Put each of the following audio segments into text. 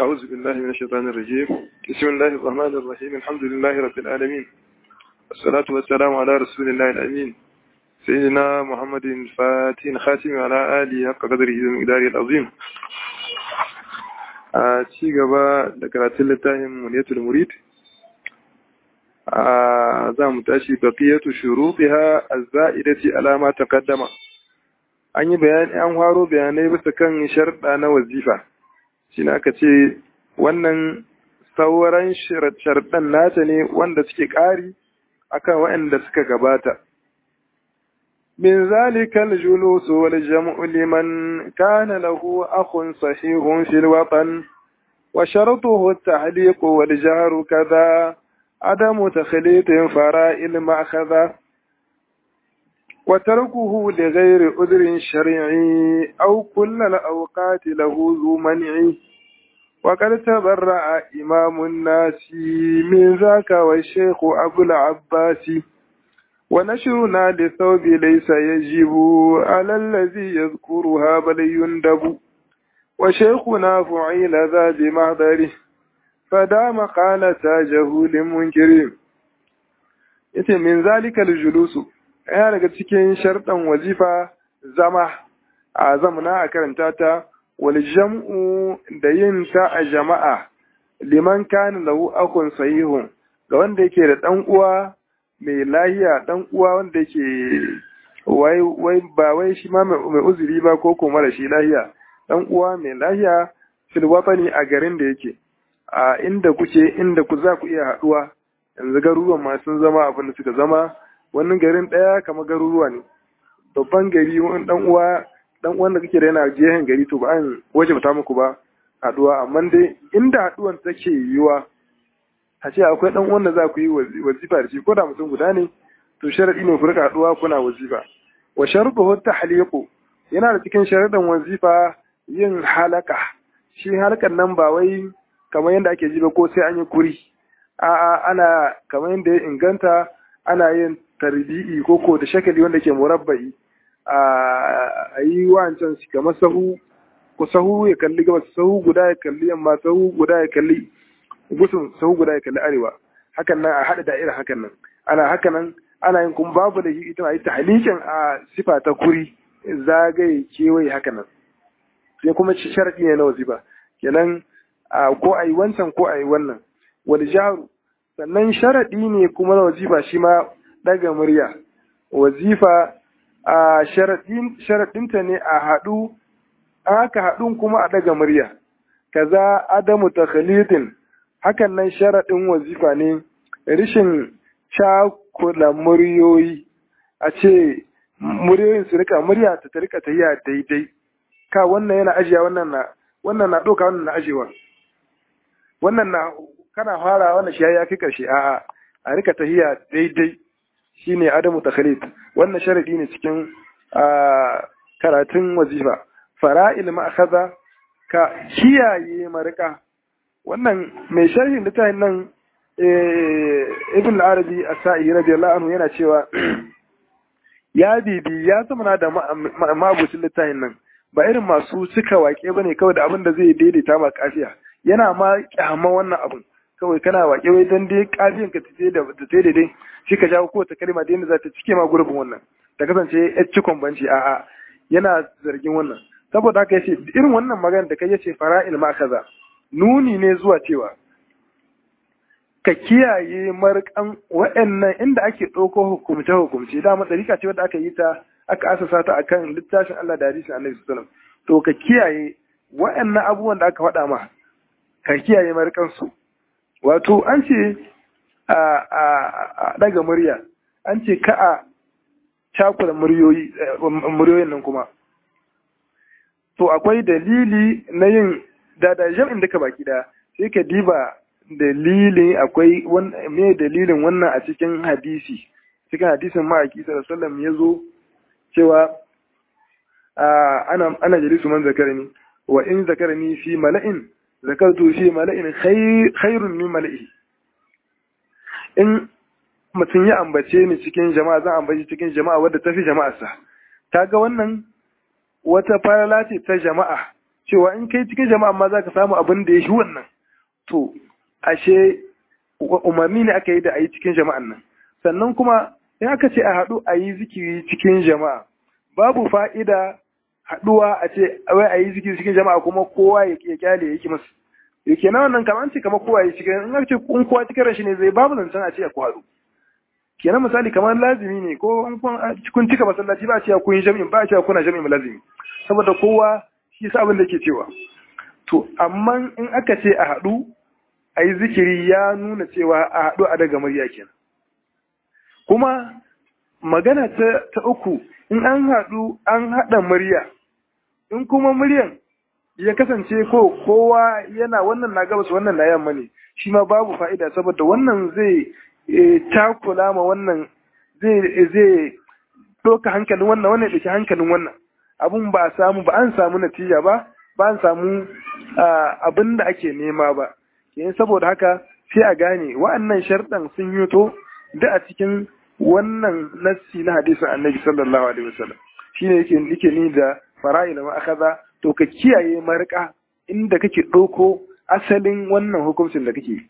أعوذ بالله من الشيطان الرجيم بسم الله الرحمن الرحيم الحمد لله رب العالمين والصلاة والسلام على رسول الله الأمين سيدنا محمد الفاتح الخاتم على آله حق قدره ومقداره العظيم a ci gaba da karatun littafin muniyatul murid a za mu tashi baqiyatu shurutiha az-za'idati ala ma taqaddama an yi bayani an faro bayanai bisa kan sharɗa na wazifa shine aka ce wannan sauran sharɗan nata ne wanda suke ƙari akan waɗanda suka gabata من ذلك الجلوس والجمع لمن كان له أخ صحيح في الوطن وشرطه التعليق والجهر كذا عدم تخليط فراء المأخذة وتركه لغير أذر شرعي أو كل الأوقات له ذو منع وقد تبرأ إمام الناس من ذاك والشيخ أبو العباس ونشرنا للثوب ليس يجب على الذي يذكرها بل يندب وشيخنا فعيل ذا بمحضره فدام قال تاجه لمنكر yace min zalika julusu yana daga cikin sharɗan wazifa zama a zamana a karanta ta wal jam'u da yin ta a jama'a liman kana lahu akun sahihun ga wanda yake da dan uwa mai lahiya dan uwa wanda yake wai wai ba wai shi ma mai uzuri ba ko kuma da shi lahiya dan uwa mai lahiya fil watani a garin da yake a inda kuke inda ku za ku iya haduwa yanzu garuruwan ma sun zama abin da suka zama wannan garin daya kamar garuruwa ne babban gari wani dan uwa dan uwan da kake da yana gehen gari to ba an waje ta muku ba haduwa amma dai inda haduwan take yiwa a ce akwai dan uwan da za ku yi wazifa da shi ko da mutum guda ne to sharadi ne ku rika haduwa kuna wazifa wa sharuɗu tahliqu yana da cikin sharadan wazifa yin halaka shi halkan nan ba wai kamar yadda ake ji ba ko sai an yi kuri a'a ana kamar yadda ya inganta ana yin tarbi'i ko ko da shakali wanda ke murabba'i a yi wancan shi kamar sahu ko sahu ya kalli gabas sahu guda ya kalli yamma sahu guda ya kalli gusun sahu guda ya kalli arewa hakan nan a haɗa da'ira hakan nan ana hakan nan ana yin kuma babu da ita a yi tahlikin a sifa ta kuri zagaye kewaye hakan nan sai kuma sharaɗi ne na wazifa kenan ko a yi wancan ko a yi wannan wani jaru sannan sharaɗi ne kuma na wazifa shi ma ɗaga murya wazifa a sharaɗinta ne a haɗu aka haɗun kuma a ɗaga murya kaza adamu takhalitin hakan nan sharaɗin wazifa ne rishin cakula muryoyi a ce muryoyin su rika murya ta rika tahiya daidai ka wannan yana ajiya wannan na wannan na ɗauka wannan na ajewa wannan na kana fara wannan shi ya kai karshe a'a a rika tahiya daidai shine adamu takhalid wannan sharadi ne cikin karatun wazifa fara'il ma'khadha ka kiyaye marika wannan mai sharhin littafin nan ibn arabi as-sa'i radiyallahu anhu yana cewa ya bibi ya zama da mabucin littafin nan ba irin masu cika wake bane kawai da abin da zai daidaita ma kafiya yana ma kyama wannan abin kawai kana wake wai dan dai kafiyan ka tace da ta daidai shi ka jawo kowace kalma da yadda za ta cike ma gurbin wannan ta kasance ya cikon banci a'a yana zargin wannan saboda haka yace irin wannan magana da kai yace fara'il ma kaza nuni ne zuwa cewa ka kiyaye markan wa'annan inda ake ɗauko hukumce hukumce dama ɗarika ce wadda aka yi ta aka asasa ta akan littafin Allah da hadisin Annabi sallallahu alaihi to ka kiyaye wa'annan abubuwan da aka faɗa ma ka kiyaye markan su wato an ce a a daga murya an ce ka a cakula muryoyi muryoyin nan kuma to akwai dalili na yin da da jam'in duka baki da sai ka diba dalilin akwai me dalilin wannan a cikin hadisi cikin hadisin ma'aiki sallallahu alaihi wasallam yazo cewa ana ana jalisu man zakarani wa in zakarani fi mala'in zakartu fi mala'in khairun min mala'i in mutum ya ambace ni cikin jama'a zan ambaci cikin jama'a wadda tafi jama'arsa ta ga wannan wata farala ce ta jama'a cewa in kai cikin jama'a ma za ka samu abin da ya shi wannan to ashe umarni ne aka yi da a yi cikin jama'an nan sannan kuma in aka ce a haɗu a yi zikiri cikin jama'a babu fa'ida haɗuwa a ce wai a yi zikiri cikin jama'a kuma kowa ya kyale ya ki masu ya ke wannan kamar ce kamar kowa ya cikin in aka ce in kowa cikin rashi ne zai babu zancen a ce a kwaɗu kenan misali kamar lazimi ne ko kun cika masallaci ba a cewa kun yi jami'in ba a cewa kuna jami'in lazimi saboda kowa shi sa abin da ke cewa to amma in aka ce a haɗu a yi zikiri ya nuna cewa a haɗu a daga murya kenan kuma magana ta, uku in an haɗu an haɗa murya in kuma muryan ya kasance ko kowa yana wannan na gabas wannan na yamma ne shi ma babu fa'ida saboda wannan zai takula ma wannan zai zai ɗauka hankalin wannan wannan ɗauki hankalin wannan abun ba a samu ba an samu natija ba ba an samu abin da ake nema ba yayin saboda haka sai a gane wa'annan sharɗan sun yi to da a cikin wannan nassi na hadisin annabi sallallahu alaihi wasallam shine yake yake ni da fara'ila ma akaza to ka kiyaye marka inda kake ɗauko asalin wannan hukuncin da kake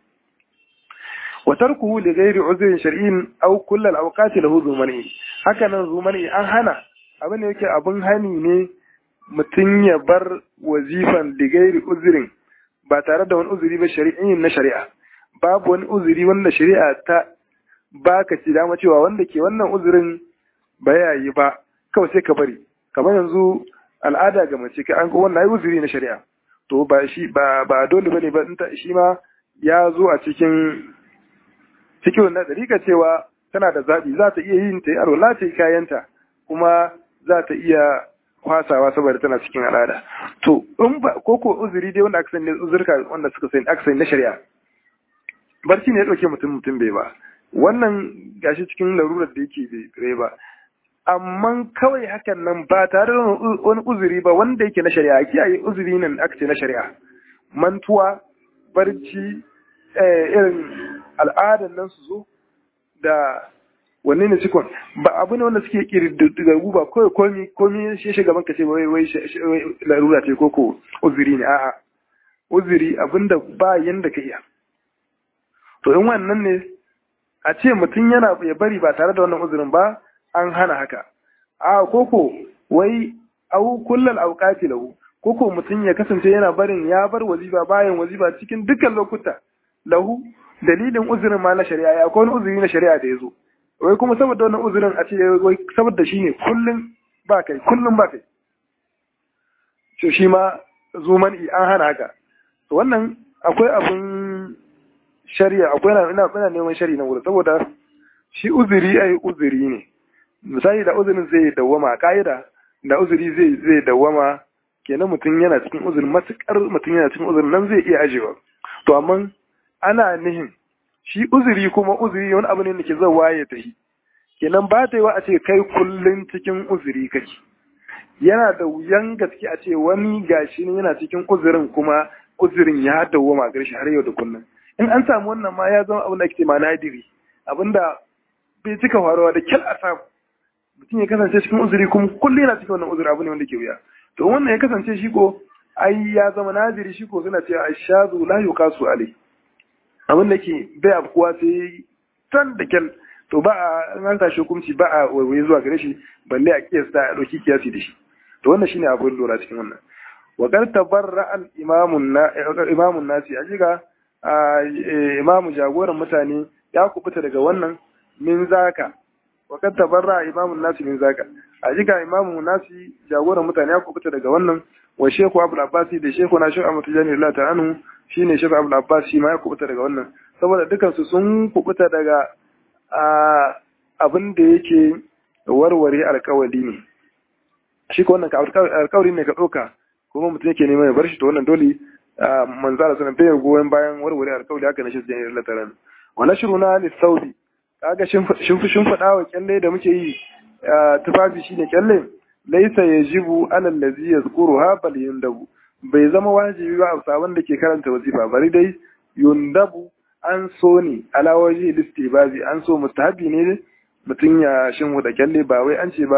wa tarkuhu li ghairi uzrin shar'in aw kull al awqati lahu zumani haka nan zumani an hana abin da yake abin hani ne mutum ya bar wazifan li ghairi uzrin ba tare da wani uzuri ba shari'in na shari'a babu wani uzuri wanda shari'a ta baka ci dama cewa wanda ke wannan uzurin ba ya yi ba kawai sai ka bari kamar yanzu al'ada ga mace ka an ko wannan uzuri na shari'a to ba shi ba ba dole bane ba shi ma ya zo a cikin cikin wannan dariƙa cewa tana da zaɓi za ta iya yin ta yi alwala ta yi kayanta kuma za ta iya kwasawa saboda tana cikin al'ada to in ba ko ko uzuri dai wanda aka sani uzurka wanda suka sani aka sani na shari'a barci ne ya dauke mutum mutum bai ba wannan gashi cikin larurar da yake bai ba amma kawai hakan nan ba tare da wani uzuri ba wanda yake na shari'a kiyaye uzuri nan aka ce na shari'a mantuwa barci irin al'adan nan su zo da wanne ne cikon ba abu ne wanda suke kirdigagu ba kawai komi komi shi shi gaban ka ce wai wai larura ce ko ko uzuri ne a'a uzuri abinda ba yanda ka iya to in wannan ne a ce mutum yana ya bari ba tare da wannan uzurin ba an hana haka a koko wai au kullal auqati lahu koko mutum ya kasance yana barin ya bar wazifa bayan wazifa cikin dukkan lokuta lahu dalilin uzurin ma na shari'a ya wani uzuri na shari'a da ya zo wai kuma saboda wannan uzurin a ce wai saboda shi ne kullum ba kai kullum ba kai to shi ma zuman an hana haka to wannan akwai abun shari'a akwai ina ina neman shari'a na wurin saboda shi uzuri ai uzuri ne misali da uzurin zai dawwama a ka'ida da uzuri zai zai dawwama kenan mutum yana cikin uzurin matukar mutum yana cikin uzurin nan zai iya ajewa to amma ana nihin shi uzuri kuma uzuri wani abu ne da ke zawa ya tafi kenan ba ta yi wa a ce kai kullum cikin uzuri kake yana da wuyan gaske a ce wani gashi ne yana cikin uzurin kuma uzurin ya dawwama garshi har yau da kullum in an samu wannan ma ya zama abin da ake ma nadiri abinda bai cika faruwa da kyal a samu mutum ya kasance cikin uzuri kuma kullum yana cikin wannan uzuri abu ne wanda ke wuya to wannan ya kasance shi ko ai ya zama nadiri shi ko suna cewa ashazu la yuqasu alai abin da ke bai afkuwa sai tan da kyal to ba a an tashi hukunci ba a waiwaye zuwa gare shi balle a kiyasta a ɗauki kiyasi da shi to wannan shine abin lura cikin wannan wa qad tabarra al imamun na imamun nasi ajiga imamu jagoran mutane ya kubuta daga wannan min zaka wa qad tabarra imamun nasi min zaka ajiga imamu nasi jagoran mutane ya kubuta daga wannan wa shehu abul abbasi da shehu na shehu ahmad tijani Allah ta anhu shine shehu abul abbas shi ma ya kubuta daga wannan saboda dukan su sun kubuta daga abin da yake warware alkawali ne shi ko wannan alkawari ne ka ɗauka kuma mutum yake neman ya bar shi to wannan dole manzara sanan bai goyon bayan warware alkawali haka na shi jani Allah ta anhu wa nashruna lis-saudi kaga shin shin fada wa kyalle da muke yi tufafi shine kyalle laisa yajibu alal ladzi yazkuruha bal yundabu bai zama wajibi ba a sabon da ke karanta wazifa bari dai yundabu an so ne ala waje listibazi an so mustahabi ne mutum ya shin da kyalle ba wai an ce ba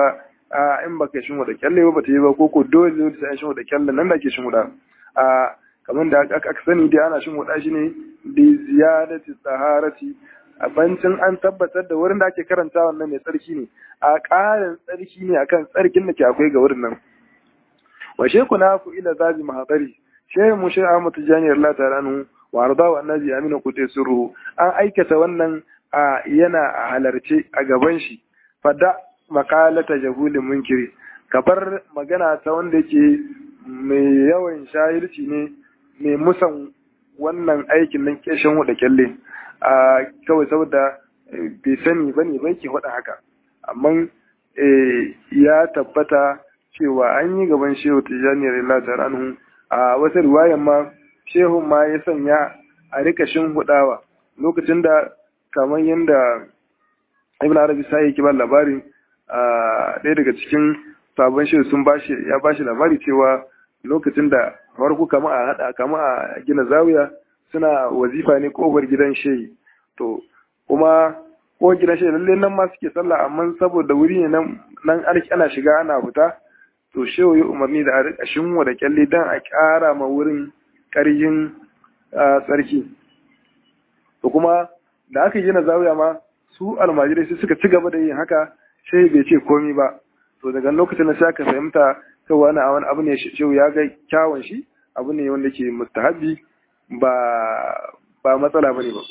a in baka shin wada kyalle ba ta yi ba ko ko dole dole sai an shin wada kyalle nan da ke shin wada a kamar da aka sani dai ana shin wada shi ne bi ziyadati taharati a bancin an tabbatar da wurin da ake karanta wannan mai tsarki ne a ƙarin tsarki ne akan tsarkin da ke akwai ga wurin nan wa sheku na ku ila zabi mahadari shehu mu shehu Ahmad Tijani Allah ta'ala nu wa arda wa annabi amina kutai sirru an aikata wannan a yana a halarce a gaban shi fada makalata jahulin munkiri kabar magana ta wanda yake mai yawan shahilci ne mai musan wannan aikin nan keshin da kyalle a kawai saboda bai sani ba ne bai ke faɗa haka amma ya tabbata cewa an yi gaban shehu tijjani rilata anhu a wata riwayan ma shehu ma ya sanya a rika hudawa lokacin da kamar yadda ibn arabi sai yake ba labari a ɗaya daga cikin sabon shehu sun bashi ya bashi labari cewa lokacin da farko kama a hada kama a gina zawiya suna wazifa ne kofar gidan shehi to kuma ko gidan shehi lalle nan ma suke sallah amma saboda wuri ne nan nan ana shiga ana fita to shehu ya umarni da a rika shinwa da kyalle dan a ƙara ma wurin ƙaryin tsarki to kuma da aka gina zawiya ma su almajirai su suka ci gaba da yin haka shehi bai ce komi ba to daga lokacin da sai aka fahimta cewa wani wani abu ne shehu ya ga kyawun shi abu ne wanda ke mustahabi ba ba matsala bane ba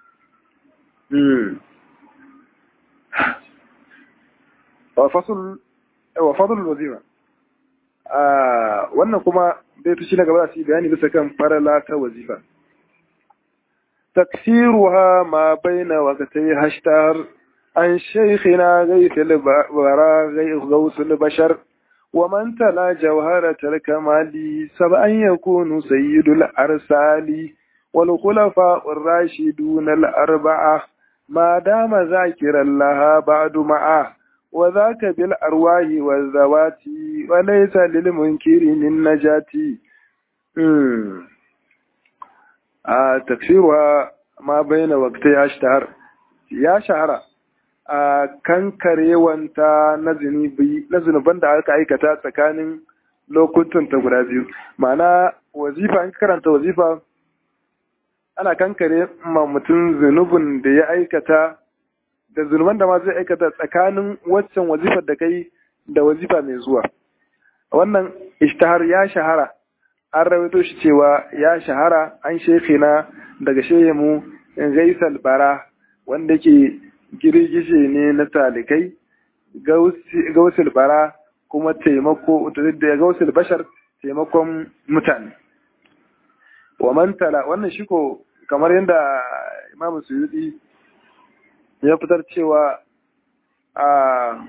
wa fasul wa fadlul wazifa wannan kuma bai tushi na gaba da su bayani bisa kan farala ta wazifa taksiruha ma baina waqtai hashtar an shaykhina ghayth al-bara ghayth al-bashar ومن تلا جوهرة الكمال سبعا يكون سيد الأرسال والخلفاء الراشدون الأربعة ما دام ذاكرا لها بعد معه وذاك بالأرواح والذوات وليس للمنكر من نجاة آه تكسيرها ما بين وقتها اشتهر يا شهر a kankarewanta na zunuban da aka aikata tsakanin lokutan ta guda biyu ma'ana wazifa in karanta wazifa ana kankare ma mutum zunubin da ya aikata da zunuban da ma zai aikata tsakanin waccan wazifar da kai da wazifa mai zuwa wannan ishtahar ya shahara an rawaito shi cewa ya shahara an shekina daga shehemu gaisal bara wanda ke girgije ne na talikai gausul bara kuma taimako da gausul bashar taimakon mutane wa mantala wannan shi ko kamar yadda imamu suyudi ya fitar cewa a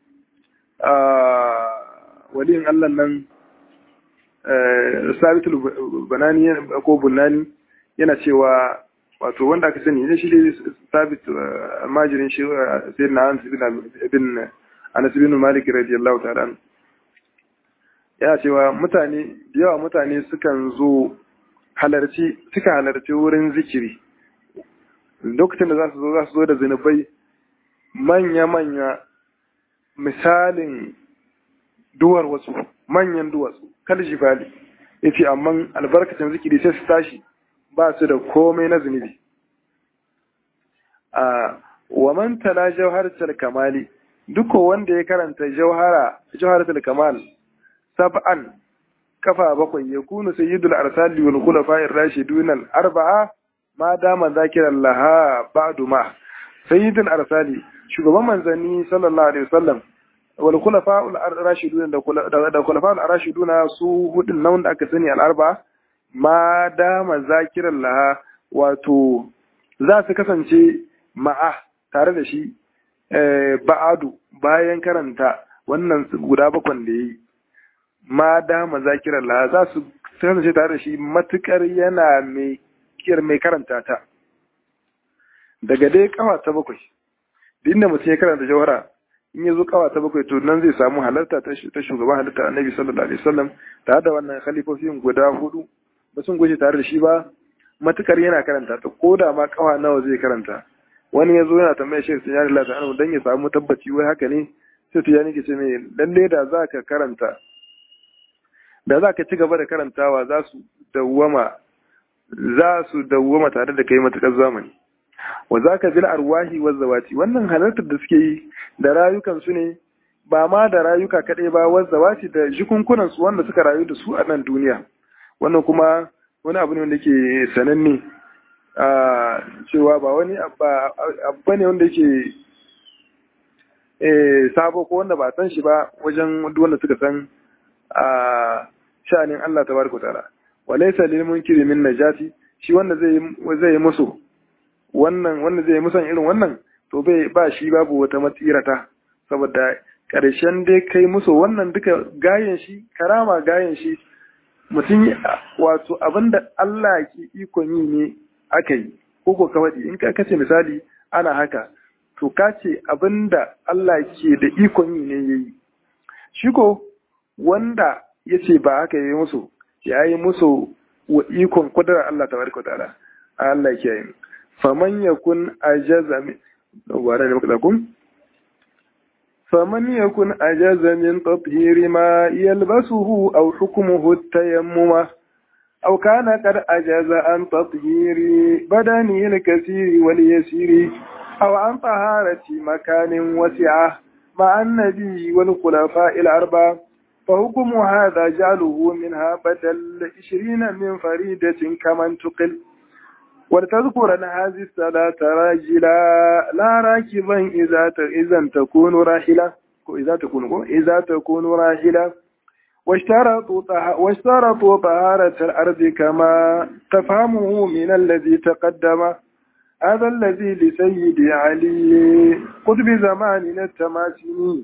waliyin allah nan sabitul banani ko bunani yana cewa wato wanda aka sani ne shi ne sabit almajirin shi sai na anas ibn anas ibn malik radiyallahu ta'ala yana cewa mutane da yawa mutane sukan zo halarci suka halarci wurin zikiri lokacin da za su zo za su zo da zinubai manya-manya misalin duwar wasu manyan duwatsu kal jibali yace amma albarkacin zikiri sai su tashi ba su da komai na zunubi a wa man tala jawharatul kamali duk wanda ya karanta jawhara jawharatul kamal sab'an kafa bakwai ya kunu sayyidul arsali wal khulafa'ir rashidun al arba'a ma dama zakiran laha ba'du ma sayyidul arsali shugaban manzanni sallallahu alaihi wasallam wal khulafa'ul rashidun da khulafa'ul rashidun su hudun nan da aka sani al arba'a ma dama zakiran laha wato za su kasance ma'a tare da shi ba'adu bayan karanta wannan guda bakwan da ya yi ma dama zakiran laha za su kasance tare da shi matukar yana mai kiyar mai karanta ta daga dai kawa ta bakwai duk inda mutum ya karanta jawhara in ya zo kawa ta bakwai to nan zai samu halarta ta shugaban halitta annabi sallallahu alaihi wasallam tare da wannan khalifofin guda hudu ba sun gushe tare da shi ba matukar yana karanta ta ko da ma kawa nawa zai karanta wani ya zo yana tambaya shi sun yari lata anu dan ya samu tabbaci wai haka ne sai tijani ke ce mai lalle da za ka karanta da za ka ci gaba da karantawa za su dawwama za su dawwama tare da kai matukar zamani wa za ka bil arwahi wa zawati wannan halartar da suke yi da rayukan su ne ba ma da rayuka kaɗai ba wa zawati da jikunkunan su wanda suka rayu da su a nan duniya wannan kuma wani abu ne wanda ke sananne a cewa ba wani abu ne wanda yake sabo ko wanda ba san shi ba wajen wanda suka san a sha'anin Allah tabaraka ta'ala walaysa lil munkiri min najati shi wanda zai zai musu wannan wanda zai musan irin wannan to bai ba shi babu wata matsirata saboda karshen dai kai musu wannan duka gayen shi karama gayen shi mutum wato abinda Allah ke ikon yi ne aka yi ko ko kawai in ka kace misali ana haka to ka ce abinda Allah ke da ikon yi ne yayi shi ko wanda ya ce ba haka yi musu ya yi musu wa ikon kudurar Allah ta barka ta'ala Allah ke yi faman yakun ajaza min wara ne muka kun faman yakun ajaza min tathhiri ma yalbasuhu aw hukmuhu tayammuma أو كان قد أجاز عن تطهير بدنه الكثير واليسير أو عن طهارة مكان وسعة مع النبي والخلفاء الأربعة فحكم هذا جعله منها بدل عشرين من فريدة كما انتقل ولتذكرن هذه الصلاة راجلا لا راكبا إذا إذا تكون راحلة إذا تكون إذا تكون راحلة واشترطوا واشترطوا طهارة الأرض كما تفهمه من الذي تقدم هذا الذي لسيد علي قطب زماننا التماسيني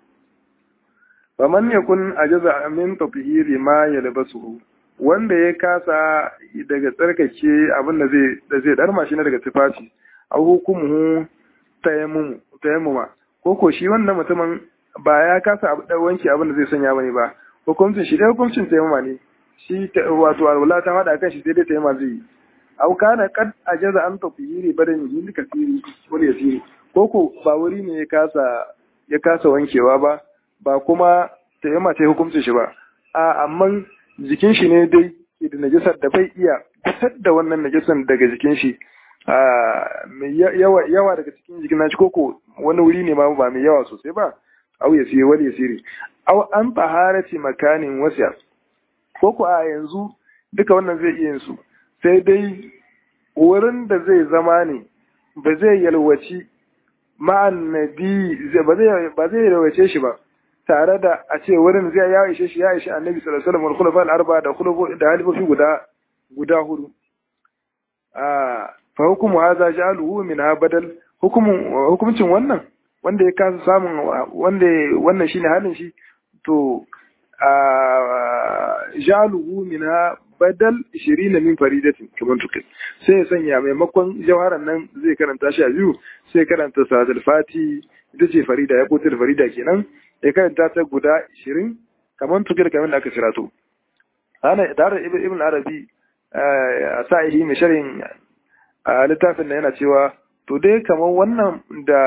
faman yakun ajaza min tafhiri ma yalbasuhu wanda ya kasa daga tsarkake abin da zai da zai darma shi na daga tufafi a hukumu tayammum tayammuma ko ko shi wannan mutumin ba ya kasa da wanki abin da zai sanya bane ba hukuncin shi dai hukuncin tayammuma ne shi wato alwala ta hada kan shi sai dai tayammuma zai yi aw kana qad ajaza an tafhiri badan yin kasiri wani yasiri ko ko ba wuri ne ya kasa ya kasa wankewa ba ba kuma ta yi mace hukuncin shi ba a amma jikin shi ne dai ke da najisar da bai iya fitar da wannan najisar daga jikin shi mai yawa daga cikin jikin nashi koko wani wuri ne ma ba mai yawa sosai ba au ya siye wani ya siri au an taharati makanin wasiya koko a yanzu duka wannan zai iya yin su sai dai wurin da zai zama ne ba zai yalwaci ma'an nabi ba zai yalwace shi ba tare da a ce wurin zai ya ishe shi ya ishe annabi sallallahu alaihi wasallam khulafa al-arba da khulafa da halifofi guda guda hudu ah fa hukumu hadha ja'aluhu min badal hukumun hukumcin wannan wanda ya kasa samun wanda wannan shine halin shi to ja'aluhu min badal 20 min faridatin kaman tukai sai ya sanya maimakon jawharan nan zai karanta shi a biyu sai karanta salatul fati ita ce farida ya kotar farida kenan ya karanta ta guda 20 kamar tukir kamar da aka sirato ana tare ibn arabi a sa'ihi mai sharin littafin da yana cewa to dai kamar wannan da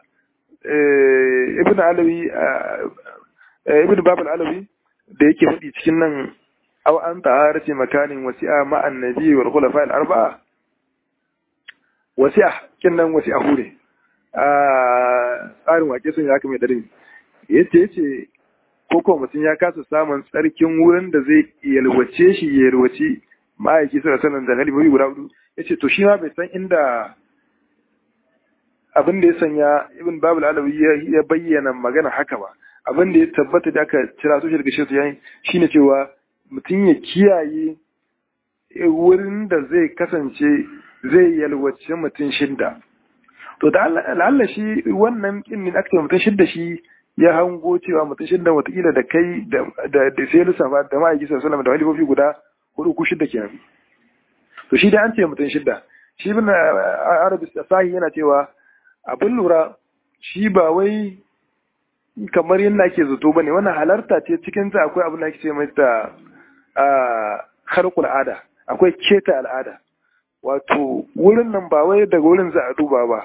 ibn alawi ibn babal alawi da yake faɗi cikin nan aw an taharati makanin wasi'a ma annabi wal khulafa al arba'a wasi'a kin nan wasi'a hure a tsarin wake sun ya mai darin yace yace ko mutum ya kasa samun tsarkin wurin da zai yalwace shi ya yalwace ma'aiki suna sanin da halibobi guda hudu yace to shi ma bai san inda abin da ya sanya ibn babul alawi ya bayyana magana haka ba abin da ya tabbata da aka cira su daga shi yayin shine cewa mutum ya kiyaye wurin da zai kasance zai yalwace mutum shidda to da Allah shi wannan kin ne aka mutum shidda shi ya hango cewa mutum shidda watakila da kai da da sai lissafa da ma'aiki sallallahu alaihi da halifofi guda hudu ku shidda kenan to shi da an ce mutum shidda shi ibn arabi sahi yana cewa abin lura shi ba wai kamar yadda ake zato bane wannan halarta ce cikin ta akwai abin da ake ce mai ta harkul al'ada akwai keta al'ada wato wurin nan ba wai daga wurin za a duba ba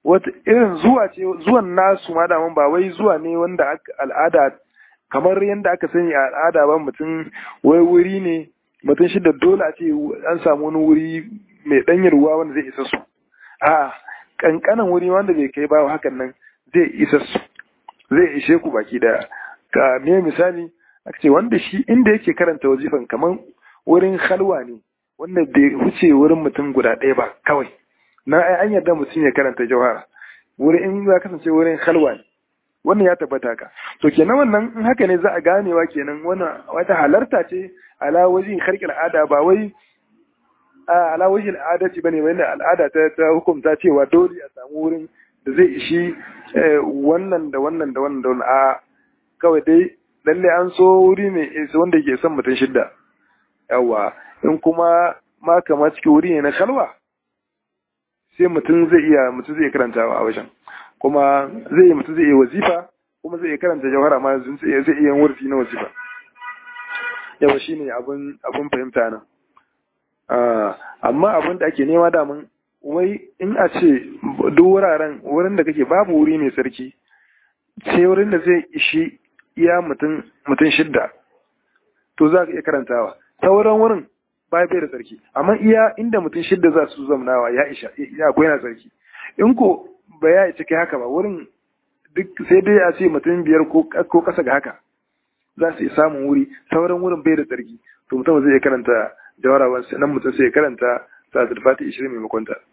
wata irin zuwa ce zuwan nasu ma da ba wai zuwa ne wanda al'ada kamar yadda aka sani a al'ada ba mutum wai wuri ne mutum shi da dole a ce an samu wani wuri mai ɗanyar ruwa wanda zai isa su a kankanan wuri wanda bai kai ba hakan nan zai isa su zai ishe ku baki daya ka me misali aka ce wanda shi inda yake karanta wazifan kamar wurin halwa ne wanda bai wuce wurin mutum guda ɗaya ba kawai na an yarda mutum ya karanta jawhara wurin in za kasance wurin halwa ne wannan ya tabbata ka to kenan wannan in haka ne za a ganewa kenan wannan wata halarta ce ala wajin harkar al'ada ba wai a ala wajin al'ada ce bane wanda al'ada ta ta hukunta cewa dole a samu wurin da zai ishi wannan da wannan da wannan da wannan a kawai dai lalle an so wuri ne wanda ke son mutum shidda yawa in kuma ma kamar cikin wuri ne na kalwa sai mutum zai iya mutum zai karantawa a wajen kuma zai yi mutum zai iya wazifa kuma zai iya karanta jawhara ma zai iya yin wurfi na wazifa yawa shine abin abin fahimta nan amma abin da ake nema damun wai in a ce duk wuraren wurin da kake babu wuri mai sarki sai wurin da zai ishi iya mutum shidda to za ka iya karantawa sauran wurin ba bai da sarki amma iya inda mutum shidda za su zamnawa ya isha ya akwai na sarki in ko ba ya isa kai haka ba wurin duk sai dai a ce mutum biyar ko kasa ga haka za su yi samun wuri sauran wurin bai da tsarki to mutum zai karanta jawara nan mutum sai ya karanta salatul fati 20 maimakon ta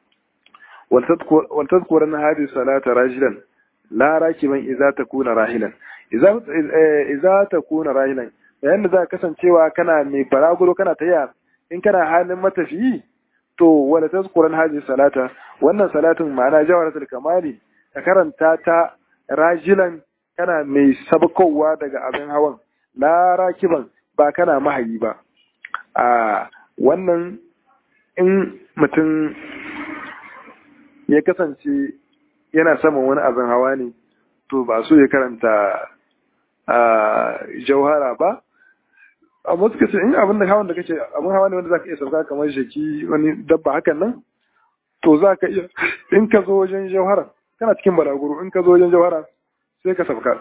wal tadhkura na hadhihi salata rajilan la rakiban idza takuna rahilan idza idza takuna rahilan yayin da za kasancewa kana mai faraguro kana tayya in kana halin matafiyi to wala tazkuran hadhihi salata wannan salatin ma'ana jawaratul kamali ka karanta ta rajilan kana mai sabkowa daga abin hawan la rakiban ba kana mahayi ba a wannan in mutum ya kasance yana saman wani abin hawa ne to ba so ya karanta jauhara ba amma suka ce in abin da hawan da kace abin hawa ne wanda zaka iya sauka kamar shaki wani dabba hakan nan to zaka iya in ka zo wajen jauhara kana cikin balaguro in ka zo wajen jauhara sai ka sauka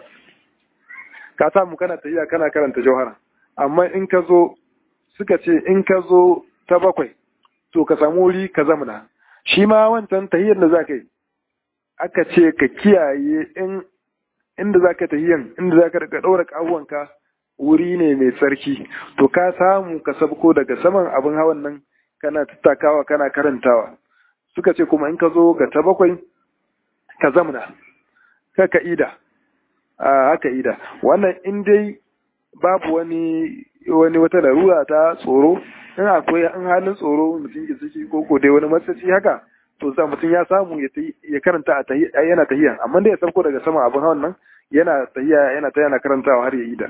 ka samu kana tafiya kana karanta jauhara amma in ka zo suka ce in ka zo ta bakwai to ka samu wuri ka zamana shi ma wancan tahiyar da za ka yi aka ce ka kiyaye in inda za ka tahiyan inda za ka ɗaura ƙahuwanka wuri ne mai tsarki to ka samu ka sabko daga saman abin hawan nan kana tattakawa kana karantawa suka ce kuma in ka zo ga ta bakwai ka zamna ka ka ida a haka ida wannan in dai babu wani wani wata larura ta tsoro in akwai an halin tsoro mutum ke ciki ko ko dai wani matsaci haka to za mutum ya samu ya karanta a yana tahiya amma dai ya sauko daga sama abin hawan nan yana tahiya yana ta yana karantawa har ya ida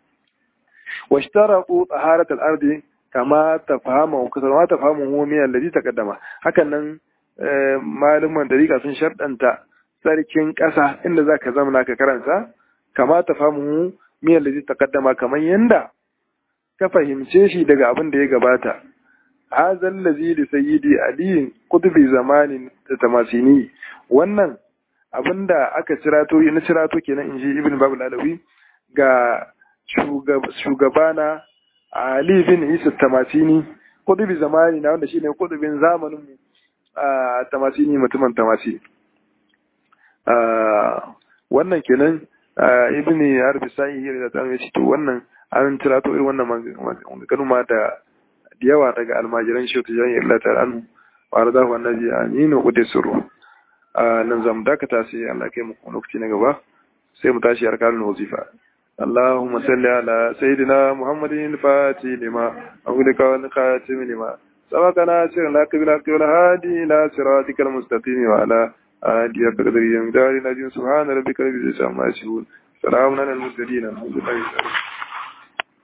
واشترطوا طهارة الأرض كما تفهمه كما تفهمه هو من الذي تقدم هكذا malaman dariƙa sun sharɗanta sarkin ƙasa inda za ka zama ka karanta kama ta famu miyar da ta kaddama kamar yanda ka fahimce shi daga abin da ya gabata hazan lazi da sayyidi aliyin kutubi zamanin da tamasini wannan abin da aka cirato na cirato kenan in ji ibn babu lalawi ga shugabana Ali bin Isa Tamasini kudubi zamani na wanda shi ne kudubin zamanin mu a Tamasini mutumin Tamasi wannan kenan ibn Harbi sai da ta ce to wannan an tirato irin wannan maganganu ma da yawa daga almajiran shi ta jami'ar Allah ta anhu wa radahu annabi aminu qudusuru nan zamu dakata sai Allah kai mu lokaci na gaba sai mu tashi arkanul wazifa اللهم صل على سيدنا محمد الفاتح لما أغلق والخاتم لما سبقنا سر لك بالحق والهادي إلى صراطك المستقيم وعلى آله بقدر يمدار نجم سبحان ربك رب العزة عما يصفون سلام على المرسلين الحمد لله